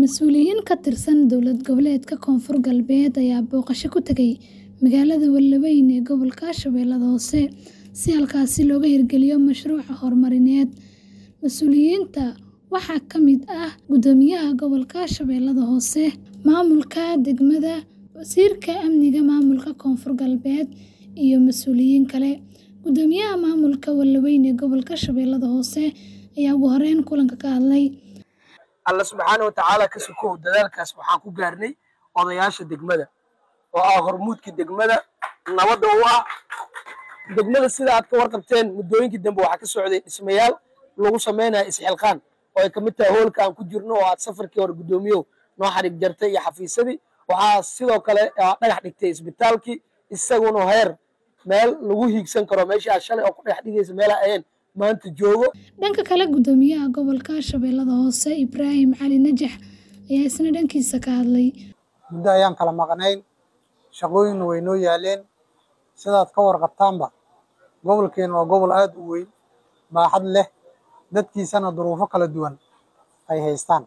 Mas'uuliyiin ka tirsan dowlad goboleedka Koonfur Galbeed ayaa booqasho ku tagay magaalada Wallaweyn ee gobolka Shabeellaha Hoose si halkaasi looga hirgeliyo mashruuc horumarineed. Mas'uuliyiinta waxaa ka mid ah Guddoomiyaha Gobolka Shabeellaha Hoose, Maamulka Degmada, Wasiirka Amniga Maamulka Koonfur Galbeed, iyo mas'uuliyiin kale. Guddoomiyaha Maamulka Wallaweyn ee gobolka Shabeellaha Hoose ayaa ugu horeyn kulanka ka hadlay. alla subxaana watacaala ka sokow dadaalkaas waxaan ku gaarnay odayaasha degmada oo ah hormuudka degmada nabadda u ah degmada sida aad ka warqabteen muddooyinkii dambe waxaa ka socday dhismayaal lagu sameynaya isxilqaan oo ay kamid tahay hoolka aan ku jirno oo aad safarkii hore guddoomiyow noo xarig jartay iyo xafiisadii waxaa sidoo kale dhagax dhigtay isbitaalkii isaguna heer meel lagu hiigsan karo meeshii aad shalay oo ku dhex dhigaysa meelaa ahayn maanta joogo Dhanka kale, Guddoomiyaha Gobolka Shabeellaha Hoose, Ibraahim Cali Najax, ayaa isna dhankiisa ka hadlay. muddo ayaan kala maqnayn shaqooyinna way noo yaaleen sidaad ka warqabtaanba gobolkeena waa gobol aad u weyn baaxad leh dadkiisana duruufo kala duwan ay haystaan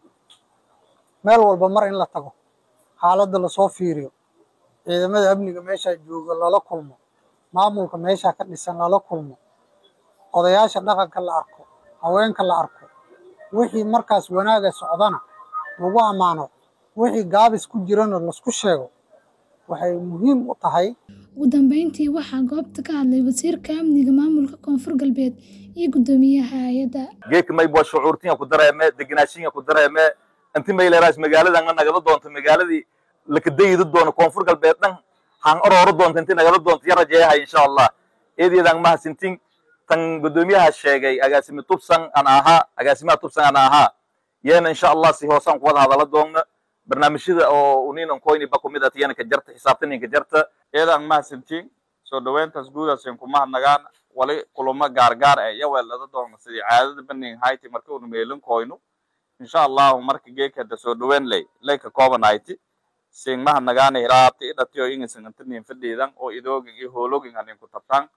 meel walba mar in la tago xaaladda lasoo fiiriyo ciidamada amniga meeshaa jooga lala kulmo maamulka meeshaa ka dhisan lala kulmo odayaasha dhaqanka la arko haweenka la arko wixii markaas wanaaga socdana lagu ammaano wixii gaabis ku jirana laisku sheego waxay muhiim u tahay Ugu dambeyntii, waxaa goobta ka hadlay Wasiirka Amniga Maamulka Koonfur Galbeed iyo Guddoomiyaha hay'adda. geedka maybo shucuurtinya ku dareeme deganaashinya ku dareeme inti mayleeraas magaaladan nagala doonto magaaladii lakadayidi doono koonfur galbeed dhan han orooro doonto inti nagala doonto ya rajeeyahay insha allah eedeedan mahadsintin tan guddoomiyaha sheegay agaasime tubsan aan ahaa agaasimaha tubsan aan ahaa yeena insha allah si hoosaan kuwada hadala doonna barnaamijyada oo uninan koyni ba kumid atiyana ka jarta xisaabtanin ka jarta eedaan mahadsantiin soo dhaweyntaas guudaasin ku mahadnagaan wali kulamo gaargaar eh iyo weelada doona sidii caadada banin hayti marka unu meelin koyno insha allahu marka geekada soo dhaweyn ley ley ka kooban hayti sin mahadnagaana hiraabta idhatiyo ingisan intanin fadhiidan oo idoogin iyo hoologin hanin ku tabtaan